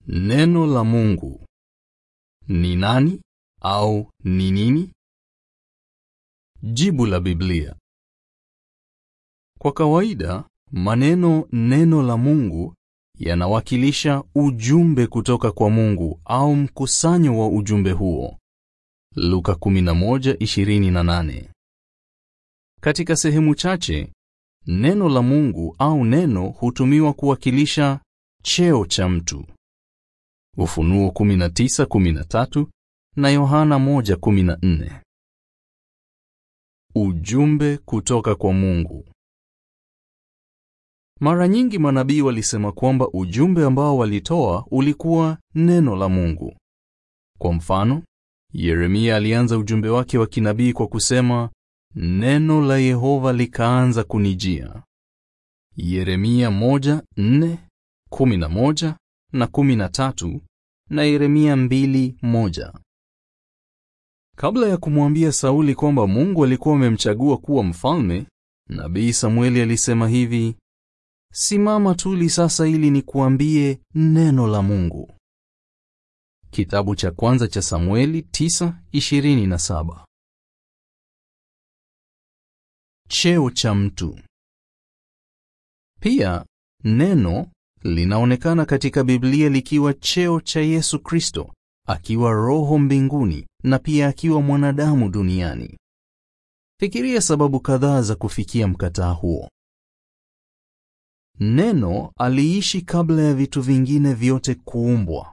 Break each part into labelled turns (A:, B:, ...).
A: Neno la Mungu ni nani au ni nini? Jibu la Biblia. Kwa kawaida, maneno neno la Mungu yanawakilisha ujumbe kutoka kwa Mungu au mkusanyo wa ujumbe huo. Luka 11:28. Katika sehemu chache, neno la Mungu au neno hutumiwa kuwakilisha cheo cha mtu. Ufunuo 19:13 na Yohana 1:14. Ujumbe kutoka kwa Mungu. Mara nyingi manabii walisema kwamba ujumbe ambao walitoa ulikuwa neno la Mungu. Kwa mfano, Yeremia alianza ujumbe wake wa kinabii kwa kusema, neno la Yehova likaanza kunijia. Yeremia 1:4, 11 na 13 na Yeremia 2:1. Kabla ya kumwambia Sauli kwamba Mungu alikuwa amemchagua kuwa mfalme, nabii Samueli alisema hivi: Simama tuli sasa ili nikuambie neno la Mungu. Kitabu cha kwanza cha Samueli 9:27. Cheo cha mtu. Pia neno linaonekana katika Biblia likiwa cheo cha Yesu Kristo, akiwa roho mbinguni na pia akiwa mwanadamu duniani. Fikiria sababu kadhaa za kufikia mkataa huo. Neno aliishi kabla ya vitu vingine vyote kuumbwa.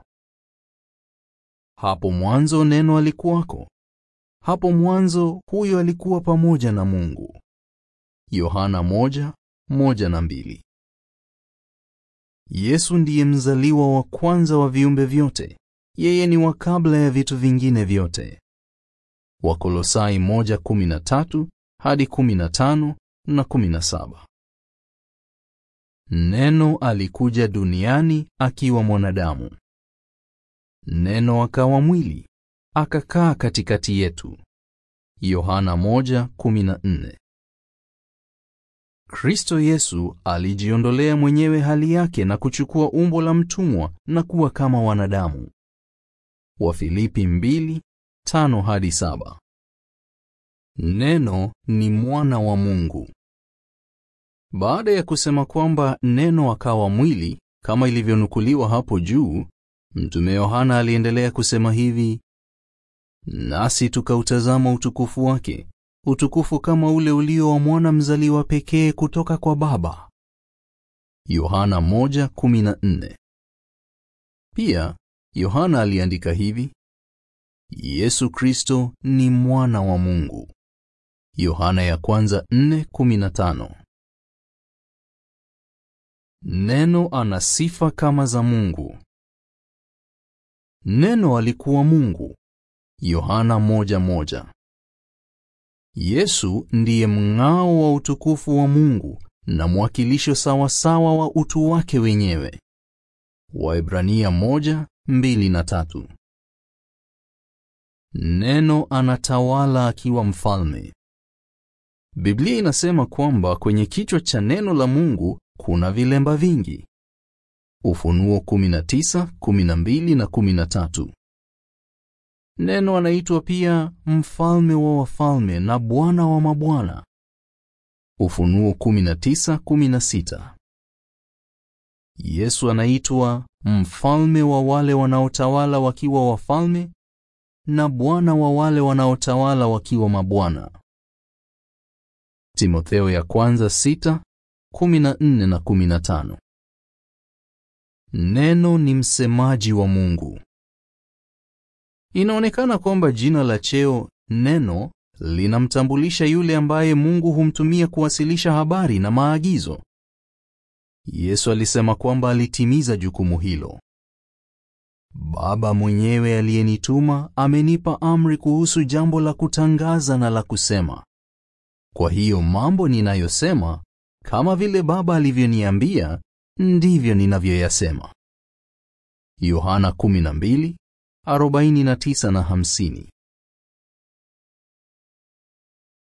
A: Hapo mwanzo neno alikuwako. Hapo mwanzo huyo alikuwa pamoja na Mungu. Yohana moja, moja na mbili. Yesu ndiye mzaliwa wa kwanza wa viumbe vyote. Yeye ni wa kabla ya vitu vingine vyote. Wakolosai 1:13 hadi 15 na 17. Neno alikuja duniani akiwa mwanadamu. Neno akawa mwili, akakaa katikati yetu. Yohana 1:14. Kristo Yesu alijiondolea mwenyewe hali yake na kuchukua umbo la mtumwa na kuwa kama wanadamu. Wafilipi 2:5 hadi 7. Neno ni mwana wa Mungu. Baada ya kusema kwamba neno akawa mwili kama ilivyonukuliwa hapo juu, Mtume Yohana aliendelea kusema hivi: nasi tukautazama utukufu wake, utukufu kama ule ulio wa mwana mzaliwa pekee kutoka kwa Baba. Yohana 1:14. Pia Yohana aliandika hivi: Yesu Kristo ni mwana wa Mungu. Yohana ya kwanza 4:15. Neno ana sifa kama za Mungu. Neno alikuwa Mungu. Yohana moja moja. Yesu ndiye mng'ao wa utukufu wa Mungu na mwakilisho sawasawa wa utu wake wenyewe. Waebrania moja, mbili na tatu. Neno anatawala akiwa mfalme. Biblia inasema kwamba kwenye kichwa cha neno la Mungu kuna vilemba vingi. Ufunuo 19, 12 na 13. Neno anaitwa pia mfalme wa wafalme na bwana wa mabwana. Ufunuo 19, 16. Yesu anaitwa mfalme wa wale wanaotawala wakiwa wafalme na bwana wa wale wanaotawala wakiwa mabwana. Timotheo ya kwanza 6, 14 na 15. Neno ni msemaji wa Mungu. Inaonekana kwamba jina la cheo neno linamtambulisha yule ambaye Mungu humtumia kuwasilisha habari na maagizo. Yesu alisema kwamba alitimiza jukumu hilo. Baba mwenyewe aliyenituma amenipa amri kuhusu jambo la kutangaza na la kusema. Kwa hiyo mambo ninayosema kama vile Baba alivyoniambia ndivyo ninavyoyasema. Yohana 12:49 na 50.